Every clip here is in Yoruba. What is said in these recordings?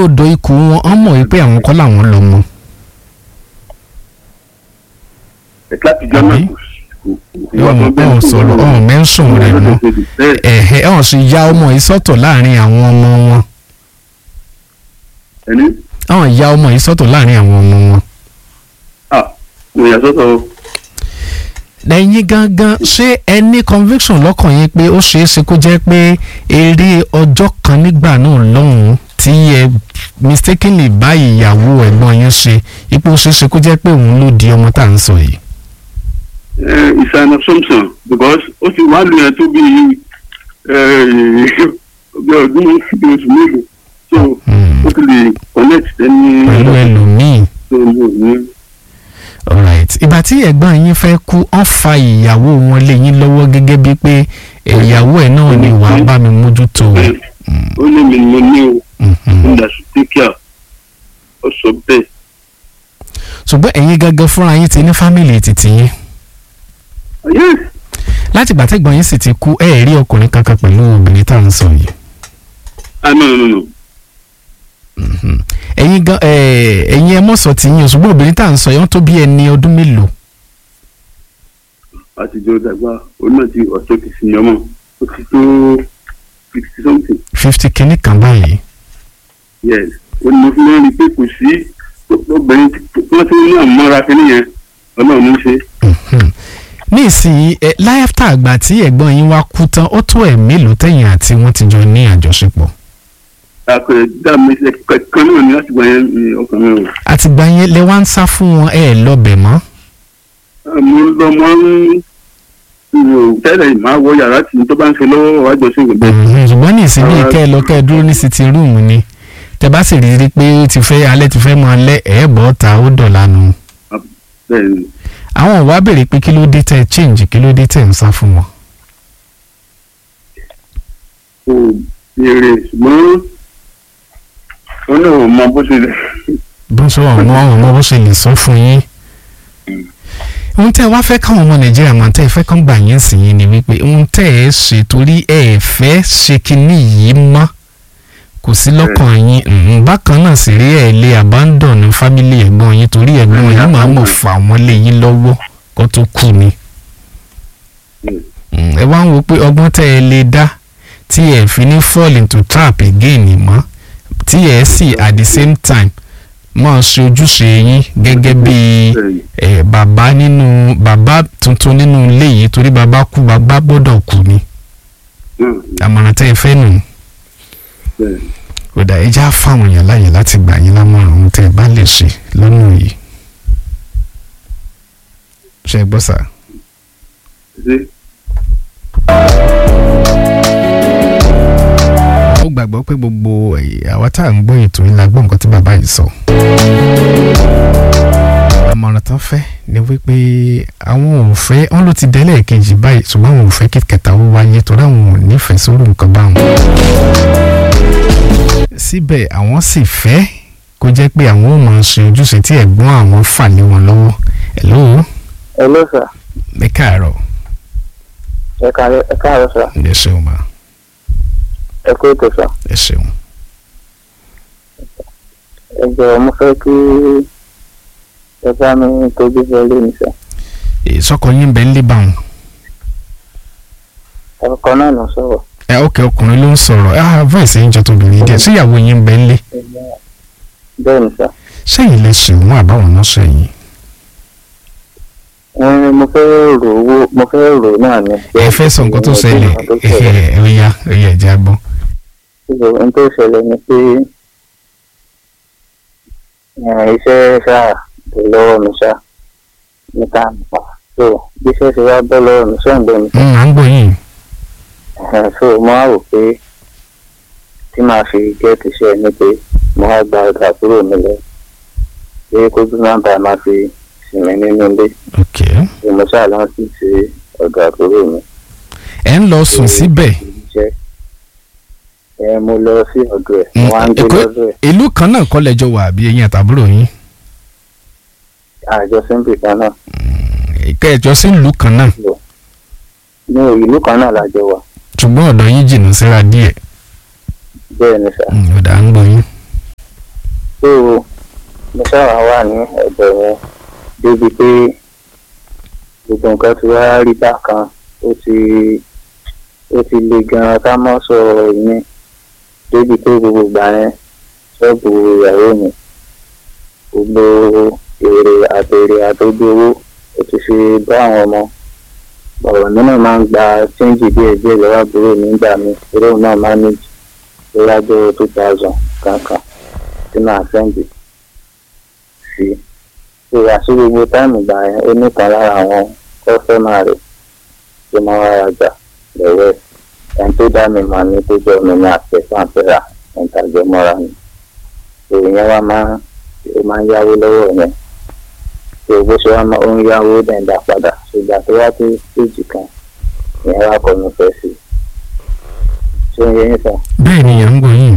odò ikùn wọn wọ́n mọ̀ wípé àwọn kọ́ làwọn lọ mọ́ ẹ̀ka àtijọ́ náà Àbí? kò sí- kò- kò- ọ̀hún ọ̀hún sọ̀rọ̀ ọ̀hún mẹ́sùn rẹ̀ mọ́ Bẹ́ẹ̀, ẹ̀hẹ́ ọ̀hún sì ya ọmọ yìí sọ́tọ̀ láàrin àwọn ọmọ wọn ẹni ọ̀hún ya ọmọ yìí sọ́tọ̀ láàrin àwọn ọmọ wọn. ah mo yà sọ́tọ̀ o. lẹ́yìn gangan ṣé ẹ ní conviction lọ́kàn yín pé ó ṣeé ṣe kó jẹ́ pé eré ọjọ́ kan nígbà náà lọ́hùn-ún tí ẹ mistakenly bá ìyàwó ẹ̀gbọ́n yín ṣe ipò ó ṣeé ṣe kó jẹ́ pé òun ló di ọmọ tá à ń sọ yìí. Eh, it's an assumption because ó ti wá lu yẹn tó bí eh, bí ọdún bí oṣù mélòó so Hmm. ó ti lè connect ẹni pẹ̀lú ẹlòmíì tó ń lò ní. alright ìgbà tí ẹ̀gbọ́n yín fẹ́ kú wọ́n fa ìyàwó wọn lé yín lọ́wọ́ gẹ́gẹ́ bíi pé ìyàwó ẹ̀ náà ni wàá bá mi mójútó o. ó ní mi ni mo ní o Mhm. nígbà tí tíkíà ó sọ bẹ́ẹ̀. ṣùgbọ́n ẹ̀yin gangan fúnra yín ti ní fámìlì títí yín yes láti ìgbà tẹ́gbọ́n yín sì ti kú ẹ̀ rí ọkùnrin kankan pẹ̀lú obìnrin tá à ń sọ yìí. ah no no no no Mhm. ẹ̀yin gan ẹ̀ ẹ̀yin ẹ mọ̀ sọ ti yín o ṣùgbọ́n obìnrin tá à ń sọ yìí wọ́n tó bí ẹni ọdún mélòó. àtijọ́ dàgbà òun náà ti ọ̀tọ́ ti sin ọmọ ó ti tó sixty something fifty kìíní kan báyìí. yes ó ní mo fi máa ń rí i pé kò sí obìnrin tí wọ́n ti ní àmọ́ra kínní yẹn ọlọ́run ń ṣe. Mhm. ní ìsinyìí ẹ láyàtà àgbà tí ẹ̀gbọ́n yín wá kú tán ó tó ẹ̀ mélòó tẹ̀yìn àti wọ́n ti jọ ní àjọṣepọ̀. àpẹẹrẹ dá mi ṣe kankan náà ní láti gba yẹn ní ọkàn mi o. àtìgbà yẹn lẹ wá ń sá fún wọn ẹ lọbẹ mọ́. mo lọ mọ ń tẹ́lẹ̀ máa wọ yàrá tí tó bá ń ṣe lọ́wọ́ wájú sí ìgbẹ́. Mhm. ṣùgbọ́n ní ìsinmi Àwọn- kẹ́ ẹ lọ kẹ́ ẹ dúró ní sitting room ni tẹ bá sì rí i pé ó ti fẹ́ alẹ́ ti fẹ́ mọ alẹ́ ẹ̀ bọ́ ta ó dọ̀la nu. bẹ́ẹ̀ ni àwọn ò wá béèrè pé kí ló dé tẹ change kí ló dé tẹ ń sá fún wọn. kò béèrè ṣùgbọ́n wọn náà ò mọ bó ṣe lè. bó sọ àwọn ọmọ bó ṣe lè sọ fún yín. ohun tẹ́ ẹ wá fẹ́ káwọn ọmọ nàìjíríà máa tẹ́ ẹ fẹ́ kán gbà yín sí yín ni wípé ohun tẹ́ ẹ ṣe torí ẹ fẹ́ ṣe kinní yìí mọ́ kò sí lọ́kàn yín mhm. bákan náà sì rí ẹ lé abandon family ẹ̀gbọ́n yín torí ẹ̀gbọ́n yín máa mọ̀ fà wọ́n lé yín lọ́wọ́ kó tó kú ni. Mm, ẹ wá ń wo pé ọgbọ́n tẹ́ ẹ lè dá tí ẹ fi ní fall into trap again mọ́ tí ẹ sì at the same time máa ṣe ojúṣe yín gẹ́gẹ́ bí ẹ bàbá nínú bàbá tuntun nínú ilé yìí torí bàbá kú bàbá gbọ́dọ̀ kú ni àmọ̀ràn tẹ́ ẹ fẹ́ nù kódà ẹ já fáwọn èèyàn láàyè láti gbà yín lámọ̀ràn ohun tẹ́ ẹ bá lè ṣe lọ́nà yìí ṣe é gbọ́ sà. ó gbàgbọ́ pé gbogbo àwa tá à ń gbọ́ ètò yìí la gbọ́ nǹkan tí bàbá yìí sọ. àmọ̀ràn tán fẹ́ ni wípé àwọn ò fẹ́ wọn ló ti délẹ̀ kejì báyìí ṣùgbọ́n àwọn ò fẹ́ kí kẹta ó wáyé torí àwọn ò nífẹ̀ẹ́ sórí nǹkan báwọn. síbẹ̀ àwọn sì fẹ́ kó jẹ́ pé àwọn ò máa ṣe ojúṣe tí ẹ̀gbọ́n àwọn fà lé wọn lọ́wọ́. hello hello sir ẹ káàárọ̀ ẹ káàárọ̀ ẹ káàárọ̀ sir ẹ ṣeun ma ẹ kú ètò sir ẹ ṣeun. ẹ jọ̀wọ́ mo fẹ́ kí ẹ bá mi tójú bọ́ lé mi sir ìsọkọ yín bẹ́ẹ̀ ń lé báwọn. ọkọ náà ló sọ̀rọ̀ ẹ ok ọkùnrin ló ń sọ̀rọ̀ ah voice yín jọ tóbìnrin díẹ̀ síyàwó yín ń bẹ ńlé bẹ́ẹ̀ ni sir sẹ́yìn lè ṣe òun àbáwọn náà sẹ́yìn. ẹ mo fẹ́ rò owó mo fẹ́ rò náà ni. ẹ fẹ́ sọ nǹkan tó ṣẹlẹ̀ ẹ ọ̀ya ọ̀ya ẹ̀jẹ̀ agbọ́n. ohun tó ṣẹlẹ̀ ni pé ẹ, iṣẹ́ ṣáà bọ́ lọ́wọ́ mi ṣá níta nípa so bí iṣẹ́ ṣe wá bọ́ lọ́wọ́ mi ṣáà ń bẹ̀ mí Mm, à ń gbọ́ yín. Ẹ̀hẹ̀n, so mo wá rò pé tí màá fi gẹ́ẹ̀tì iṣẹ́ ni pé mo wá gba ọ̀dọ̀ àbúrò mi lọ pé kójú nọ́mbà máa fi sinmi nínú ilé ok ni mo ṣáà lọ sí ti ọ̀dọ̀ àbúrò mi. ẹ ń lọ sùn síbẹ̀ Iṣẹ́. ẹ mo lọ sí ọ̀dọ̀ ẹ̀ mo Mm, wá ń gbé Èkó- lọ́dọ̀ ẹ̀ ìlú kan náà kọ́ lẹ́jọ́ wà bí ẹ̀yin àtàbúrò yín àjọ símbì kan náà kẹjọ sí ìlú kan náà ní ìlú kan náà lájọ wà ṣùgbọ́n ọ̀dọ̀ yín jìnnà síra díẹ̀ bẹ́ẹ̀ ni sà Mm, ọ̀dà à ń gbọ́ yín. mo sábà wà ní ẹ̀bẹ̀ yẹn débi pé gbogbo nǹkan ti wá rí bákan ó ti ó ti le gan-an ká mọ́ sọ ìyẹn débi pé gbogbo ìgbà yẹn ṣọ́ọ̀bù ìyàwó mi gbogbo èrè àtèrè àtòjú owó ó ti fi bá àwọn ọmọ ọ̀rọ̀ nínú máa ń gba chíńjì díẹ̀ díẹ̀ lọ́wọ́ àbúrò nígbà mi eré náà máa ní lọ́wọ́ two thousand kankan tí màá sẹ́ǹdì sí i ìwà sí gbogbo táìmù gbà yẹn ó nìkan lára àwọn kọ́sọ́mà rẹ̀ tó máa wá rajà lọ́wọ́ ẹ̀ ẹni tó dá mi mà ní tó jọ mi ní àpẹẹsán àpẹẹrà ẹ̀ńtàjọ mọ́ra ni òun yẹn wá máa ó máa ń yáwó lọ́wọ́ yẹn tó bó ṣe wá máa ó ń yáwó dẹ̀ǹdà padà ṣùgbọ́n tó wá tó stéèjì kan ìyẹn wá kọ́ mi fẹ́ sí i ṣé ń yẹ yín sàn bẹ́ẹ̀ ni à ń gbọ́ yín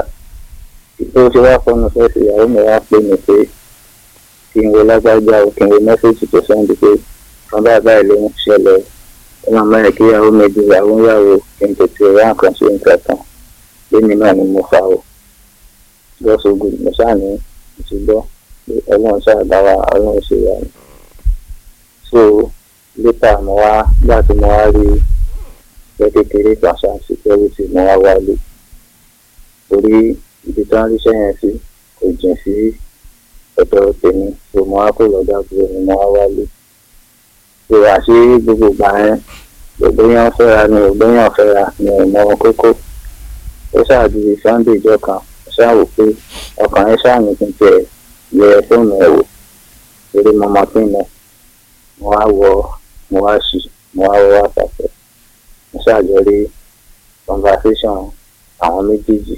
tó ṣe wá fọnù fẹ́ sí ìyàwó mi wá pè mí pé kí n wo lágbájá o kí n wo mẹ́sẹ̀jì tó sẹ́ndí pé kan báyìí báyìí ló ń ṣẹlẹ̀ ó máa mọ̀ ẹ́ kí ìyàwó mi di ìyàwó ìyàwó kí n tètè wá nǹkan ṣe nǹkan kan lẹ́yìn náà ni mo fa o lọ́sọ̀gùn mo ṣáà ní ìṣùgbọ́ pé ọlọ́run ṣáà dá wa ọlọ́run ṣe wà ní. so lẹ́tà mo wá gbà tí mo wá rí pẹ́ kékeré kan ṣáà security mo wá wálé torí ibi tí wọ́n ríṣẹ́ yẹn sí kò jìn sí ọ̀dọ̀ tèmi tó mo wá kó lọ́dọ̀ àbúrò mi mo wá wálé. tó àṣé gbogbo ìgbà yẹn gbogbo yẹn fẹ́ra ni gbogbo yẹn fẹ́ra ni ìmọ̀ kókó. ó ṣáàdì sunday ìjọ kan ó ṣáàwò pé ọkàn yẹn ṣáàmì kí n tiẹ̀ yẹ fóònù ẹ̀ wò torí mo mọ pín mọ́ mo wá wọ mo wá ṣì mo wá wọ wá pàṣẹ mo ṣàjọrí conversation àwọn méjèèjì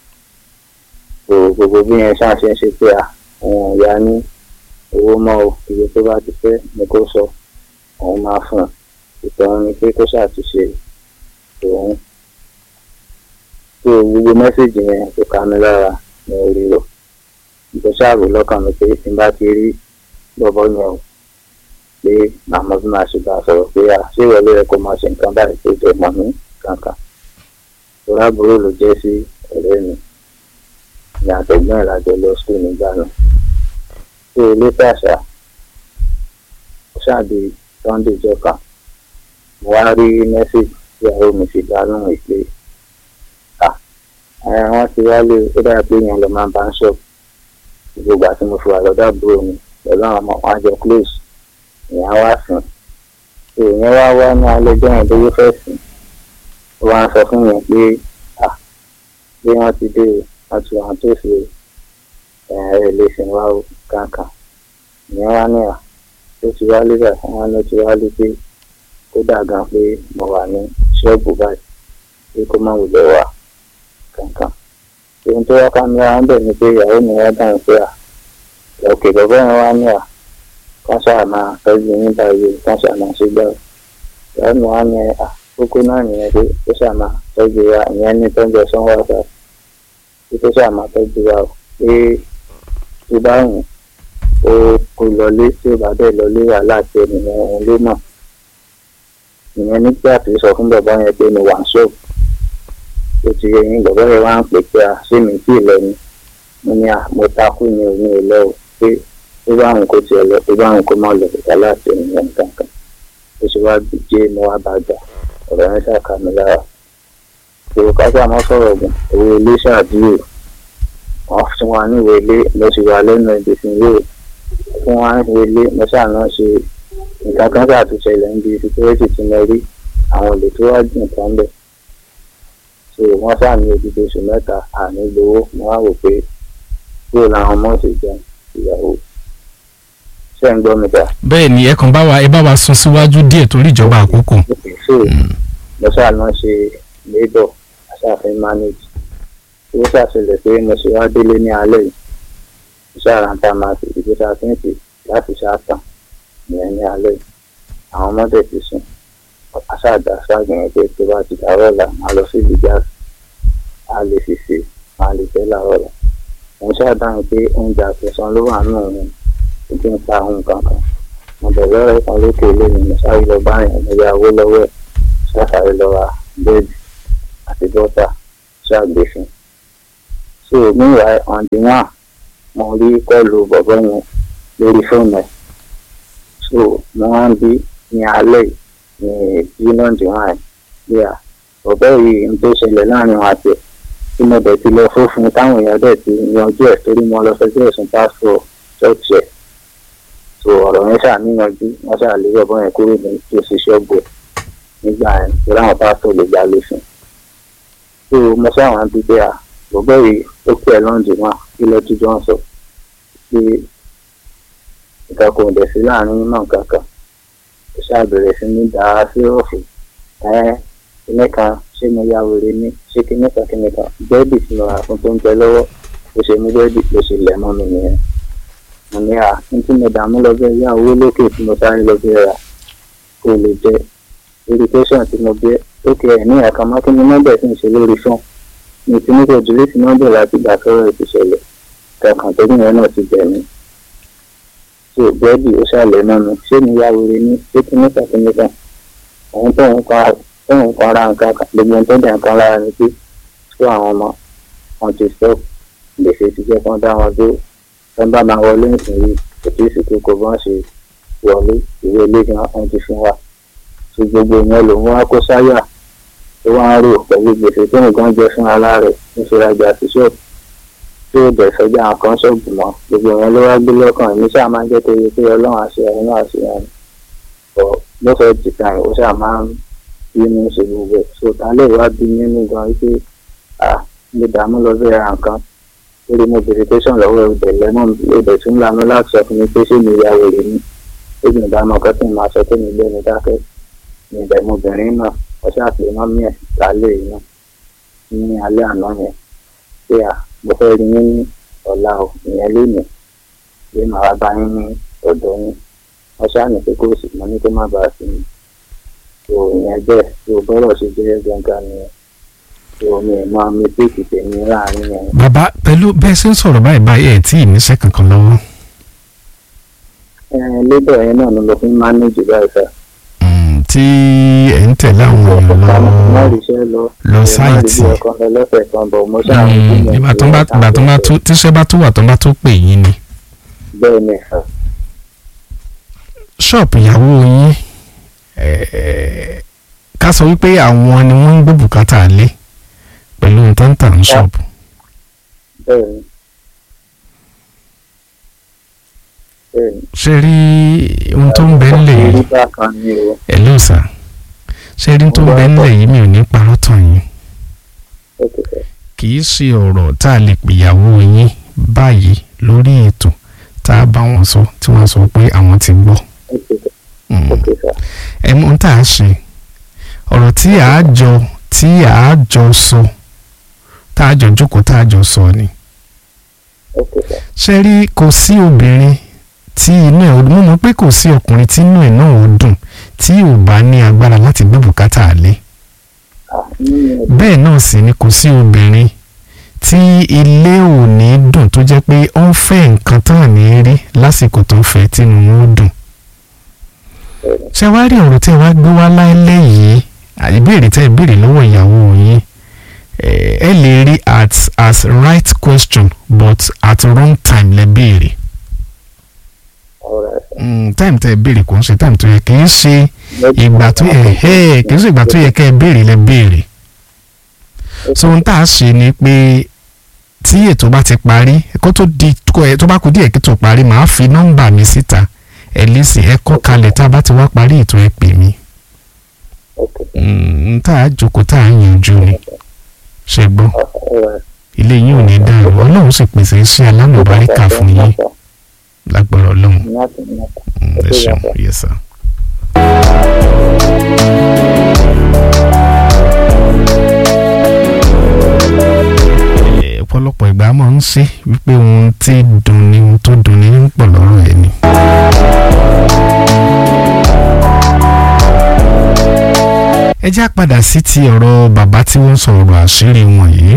so gbogbo bí yẹn ṣáà ṣe ń ṣe pé à òun ìyá ní owó mọ́ o iye tó bá ti fẹ́ ni kó sọ òun máa fún un ìtọ́run ni pé kó ṣàtúnṣe òun so gbogbo mẹ́sẹ̀gì yẹn kò ká mi lára ní orí rò ìjọ ṣáàrò lọ́kàn mi pé tí n bá ti rí bọ́bọ́ yẹn o pé màmá bí màá ṣe bá a sọ̀rọ̀ pé à ṣé ìwọlé rẹ kó máa ṣe nǹkan báyìí tó jẹ mọ́ mi kankan ìrora àbúrò ló jẹ́ sí ọ̀rẹ́ mi ní àtẹ̀gbọ́n ìlàjọ lọ sùn nígbà náà tó o lé tàṣà ó ṣáàdì sunday jọkà mo wá rí mẹ́sẹ̀gì tí àwọn mi fi dá lóhùn ìpè à ara wọn ti wálé ó dára pé yẹn lọ máa bá ń ṣọ́ọ̀bù gbogbo àti mo fi wà lọ́dọ̀ àbúrò mi pẹ̀lú àwọn ọmọ wọn àjọ close ìyẹn wá sùn tó ìyẹn wá wá ní alẹ́ jọ́ yẹn lówó fẹ́ sùn ó wá ń sọ fún mi pé à bí wọ́n ti dé o wọ́n ti wọ́n tó ṣe ẹ̀rẹ́ lè sìn wá o kankan ìyẹn wá ní à tó ti wá lébà wọn ló ti wá lé pé kó dà gan pé mo wà ní ṣọ́ọ̀bù báyìí pé kó má wulẹ̀ wá kankan ohun tó wá ká mi wá ń bẹ̀ ni pé ìyàwó mi wá dáhùn pé à òkè bàbá yẹn wá ní à kán ṣáà máa tọ́jú yín báyìí kán ṣáà máa ṣe gbà ìyàwó mi wá ní à kókó náà nìyẹn pé kó ṣáà máa tọ́jú wa ìyẹn ní tọ́jú ọ̀sán wá sáà pé kó ṣáà máa tọ́jú wa o pé tó bá wùn ó kó lọlé tí ó bá bẹ́ẹ̀ lọlé wà láti ènìyàn òun ló mọ̀ ìyẹn nígbà tí ó sọ fún bàbá yẹn pé mo wà ń ṣọ́ọ̀bù ó ti yẹ yín bàbá yẹn wá ń pè pé a ṣé mi tí ì lọ ni mo ní à mo takú ni ò ní ìlọ o pé tó bá wùn kó tiẹ̀ lọ tó bá wùn kó má lọ ìta láti ènìyàn kankan ó sì wá jẹ́ mo wá bá gbà ọ̀rọ̀ yẹn ṣàkà mi lára èrò kájà mọ́ sọ̀rọ̀ gùn owó ilé ṣàdúró wọ́n fún wa ní ìwé ilé mo sì wà lẹ́nu ibi tí yóò fún wa ní ìwé ilé mo ṣàná ṣe nǹkan kan ṣàtúnṣe ilẹ̀ níbi síkírẹ́tì tí mo rí àwọn olè tó wá jù nǹkan bẹ̀ so wọ́n ṣàmì odidi oṣù mẹ́ta àní gbowó mo wá wò pé kúrò làwọn ọmọ ṣe jẹun ìyàwó ṣé ń gbọ́ mi ta. bẹ́ẹ̀ ni ẹ kàn bá wa ẹ bá wa sún síwájú díẹ̀ torí ìjọba àkókò. so mo ṣàná ṣe labour aṣáfin manage ó ṣàṣẹlẹ̀ pé mo ṣe wá délé ní alẹ́ yìí iṣẹ́ àrántá máa fi ìgbésà fíǹsì láti ṣáàtàn ìyẹn ní alẹ́ yìí àwọn ọmọdé ti sùn aṣáàdá ṣáàgbìyàn pé tó bá ti dàrọ́ ọ̀la máa lọ sí ìdíjà á lè fi ṣe máa lè fẹ́ làárọ̀ ọ̀la òun ṣáàdáhùn pé oúnjẹ àfẹsán ló wà nínú òun ojú ń pa ohun kankan mo bẹ̀rẹ̀ lọ́rọ̀ kan lókè lónìí mo sáré lọ bá yẹn mo yá owó lọ́wọ́ ẹ̀ ṣáàṣáré lọ ra bẹ́ẹ̀dì àti bọ́tà ṣáàgbé fún un so meanwhile on the one mo rí kọ́ọ̀lù bọ̀bọ́ yẹn lórí fóònù ẹ̀ so mo wá ń bí ní alẹ́ yìí ní union divine bí a bọ̀bọ́ yìí ń tó ṣẹlẹ̀ láàrin wọn àti ẹ̀ tí mo dẹ̀ ti lọ fófin táwọn èèyàn dẹ̀ ti yanjú ẹ̀ torí mo lọ fẹjọ́ ẹ̀sùn pásítọ̀ ṣọ́ọ̀ṣì ẹ̀ so ọ̀rọ̀ yẹn ṣàníyànjú wọ́n ṣàlè bọ̀bọ́ yẹn kúrò ní tòsí ṣọ́ọ̀bù ẹ̀ nígbà yẹn torí àwọn pásítọ̀ lè gbà lófin so mo ṣàwọn bíbí a bọ̀bọ́ yìí ó pẹ́ lọ́ǹdì náà kí lọ́jú jọ ń sọ pé nǹkan kò dẹ̀ sí láàrin náà kankan ó ṣàbẹ̀rẹ̀ sí ní dá sí ọ̀fù ẹ̀ kíní kan ṣé mo ya wèrè ní ṣé kíní kan kíní kan bẹ́ẹ̀dì tí mo rà fún tó ń jẹ lọ́wọ́ ó ṣe mú bẹ́ẹ̀dì tó ṣe lẹ̀ mọ́ mi nìyẹn mo ní à ní tí mo dààmú lọ bẹ́ẹ̀ yá owó lókè tí mo sáré lọ bẹ́ẹ̀ rà kó lè jẹ irritation tí mo bẹ́ ókè ẹ̀ ní ẹ̀ka mọ́ kí ni nọ́mbẹ̀ sì ń ṣe lórí fún mi tí mo kò dúró sí nọ́mbẹ̀ láti gbà sọ́rọ̀ ìṣẹ̀lẹ̀ kankan tó yẹn náà ti bẹ̀ mí tí ò bẹ́ẹ̀dì ó ṣàlẹ̀ náà mi ṣé mi yá wèrè ní ṣé kí nípa kí nípa àwọn tó ń pa tó ń pa ara nǹkan kan gbogbo ohun tó dẹ̀ nǹkan lára ni pé tó àwọn ọmọ wọn ti stop gbèsè ti jẹ́ kán dá wọn dúró tó ń bá máa wọlé nísìnyí kò tí ì sì kókó bọ́n ṣe wọlé ìwé ilé gan wọn ti fún wa tí gbogbo ìyẹn lòun wá kó sáyà tó wá ń rò pẹ̀lú gbèsè tó nǹkan jẹ fún ara rẹ̀ ń ṣe rajà sí ṣọ́ọ̀bù tí ó dẹ̀ sọ́jà nǹkan ṣọ́ọ̀bù mọ́ gbogbo ìyẹn ló wá gbé lọ́kàn èmi ṣáà máa ń jẹ́ torí pé ọlọ́run àṣẹ ẹ̀rín náà ṣe ẹ̀rín ọ̀ lọ́fẹ̀ẹ́ jìkà ẹ̀ ó ṣáà máa ń bínú ṣe gbogbo ẹ̀ so ta lè wá bí nínú gan wípé à lè dààmú lọ bẹ́ẹ̀ ra nǹkan lórí mo bèrè tẹ̀sán lọ́wọ́ ìbẹ̀ lẹ́mọ̀ ìbẹ̀ tún lanu láti sọ fún mi pé ṣé mi ya wèrè ni ó gbìn bá mọ̀ kẹ́tì máa sọ pé mi gbé mi dákẹ́ ní ìbẹ̀ mo bìnrin náà ó ṣàpè mọ́mí ẹ̀ lálẹ́ yìí náà ní alẹ́ àná yẹn pé à mo fẹ́ rí yín ní ọ̀la o ìyẹn lónìí pé màá wá bá yín ní ọ̀dọ̀ yín wọ́n ṣàní pé kó sì mọ́ ní kó má bàa sí mi tó ìyẹn bẹ́ẹ̀ tó bọ́rọ̀ ṣe jẹ́ gangan nìyẹn tó mi ì máa mi tètè tèmi láàrin yẹn. bàbá pẹ̀lú bẹ́ẹ̀ ṣe ń sọ̀rọ̀ báyìí báyìí ẹ̀ tí ì níṣẹ́ kankan lọ́wọ́ ẹ lébọ̀ yẹn náà ni mo fi ń mánéjì báyìí sá. Mm, tí ẹ̀ ń tẹ̀lé àwọn èèyàn lọ má rí iṣẹ́ lọ lọ ẹ má rí sáìtì bí ọkàn lọ lọ́sẹ̀ kan bọ̀ mo ṣáà ń Mm, gbìyànjú ìgbà tó ń bá ìgbà tó ń bá tó tíṣẹ́ bá tó wà tó ń bá tó pè yín ni bẹ́ẹ̀ ni sá. ṣọ́ọ̀pù ìyàwó yín eh, ká sọ wípé àwọn ni wọ́n ń gbé bùkátà lé pẹ̀lú ohun tó ń tà ní ṣọ́ọ̀bù bẹ́ẹ̀ ni bẹ́ẹ̀ ni. ṣe rí ohun tó ń bẹ ńlẹ̀ yìí orí bákan ni o ẹ̀ ló sà ṣe rí ohun tó ń bẹ ńlẹ̀ yìí mi ò ní parọ́ tàn yín ó ti sẹ́ kì í ṣe ọ̀rọ̀ tá a lè pèyàwó yín báyìí lórí ètò tá a bá wọn sọ tí wọ́n sọ pé àwọn ti gbọ́. ó ti sẹ́ Mm. ó ti sẹ́ ẹ mọ̀ tá a ṣe ọ̀rọ̀ tí a jọ tí a jọ sọ tá a jọ jókòó tá a jọ sọ ni. ó ti sẹ́ ṣe rí kò sí obìnrin tí inú ẹ̀ mo mọ̀ pé kò sí ọkùnrin tí inú ẹ̀ náà ò dùn tí ò bá ní agbára láti gbé bùkátà lé à nínú ẹ̀ bẹ́ẹ̀ náà sì ni kò sí obìnrin tí ilé ò ní dùn tó jẹ́ pé ó ń fẹ́ nǹkan tán ní rí lásìkò tó ń fẹ́ tínú wọn ó dùn ṣé wàá rí ọ̀rọ̀ tí ẹ wá gbé wá láìlẹ́ yìí ìbéèrè tẹ́ ẹ béèrè lọ́wọ́ ìyàwó yín eh, ẹ lè rí at as right question but at wrong time lẹ béèrè ọ̀rọ̀ ẹ̀ Mm, time tẹ́ ẹ béèrè kò ń ṣe time tó yẹ kì í ṣe ìgbà tó yẹ ẹ kì í ṣe ìgbà tó yẹ kẹ́ ẹ béèrè lẹ béèrè so ohun tá a ṣe ni pé tí ètò bá ti parí kó tó di kó ẹ tó bá kú díẹ̀ kí tó parí màá fi nọ́mbà mi síta ẹ lè sìn ẹ kọ́ kalẹ̀ tá a bá ti wá parí ètò ẹ pè mí n tá a jókòó tá a yanjú ni ṣe gbọ́ ilé yín ò ní dàrú ọlọ́run sì pèsè iṣẹ́ alámọ̀báríkà fún yín lágbára ọlọ́run Mm, ẹ ṣeun yes sir. Eh, ọ̀pọ̀lọpọ̀ ìgbà máa ń ṣe wípé ohun tí dùn ni ohun tó dùn ní pọ̀ lọ́rọ̀ ẹ̀ ni. ẹ já padà sí ti ọ̀rọ̀ bàbá tí wọ́n sọ ọ̀rọ̀ àṣírí wọn yìí.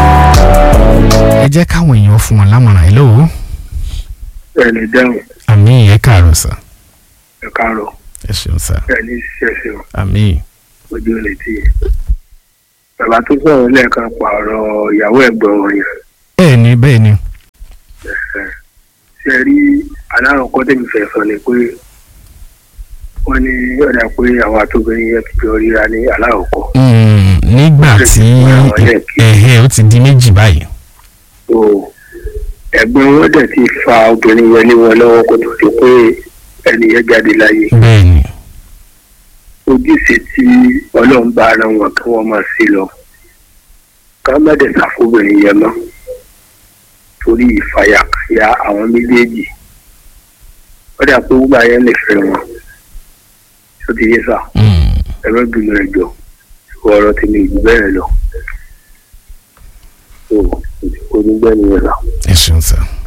ẹ jẹ́ káwọn èèyàn fún wọn lámọ̀ràn ẹ̀ lọ́wọ́ ẹ lè dáhùn àmì ẹ̀ káàárọ̀ sà ẹ káàárọ̀ ẹ ṣeun sà ẹ ní ṣẹṣẹ o àmì ojú ò lè tì í. bàbá tó sọ̀rọ̀ lẹ́ẹ̀kan pa ọ̀rọ̀ ìyàwó ẹ̀gbọ́n wọn yẹn bẹ́ẹ̀ ni bẹ́ẹ̀ ni ẹ, ṣe rí alárọ̀kọ́ tẹ̀mí fẹ́ sọ ni pé wọ́n ní ọ̀dà pé àwọn àtòbìnrin yẹn ti jọ ríra ní alárọ̀kọ́ Mm, nígbà tí ẹ̀hẹ́ ó ti di méjì báyìí. so ẹ̀gbọ́n wọn dẹ̀ ti fa obìnrin yẹn lé wọn lọ́wọ́ kó tó di pé ẹni yẹn jáde láyé bẹ́ẹ̀ ni ojúṣe tí ọlọ́run bá ara wọn kí wọ́n máa sí lọ ká má dẹ̀ sàfóbìnrin yẹn mọ́ torí ìfàyàkàyà àwọn méjèèjì ó dà pé wúgbà yẹn lè fẹ́ wọn tó ti yé sà Mm, ẹ̀rọ ìgbìmọ̀ ẹ̀jọ̀ ìwọ ọ̀rọ̀ ti ní ìlú bẹ́ẹ̀ lọ. so onígbẹ́ nìyẹn sà. ẹ ṣeun sir.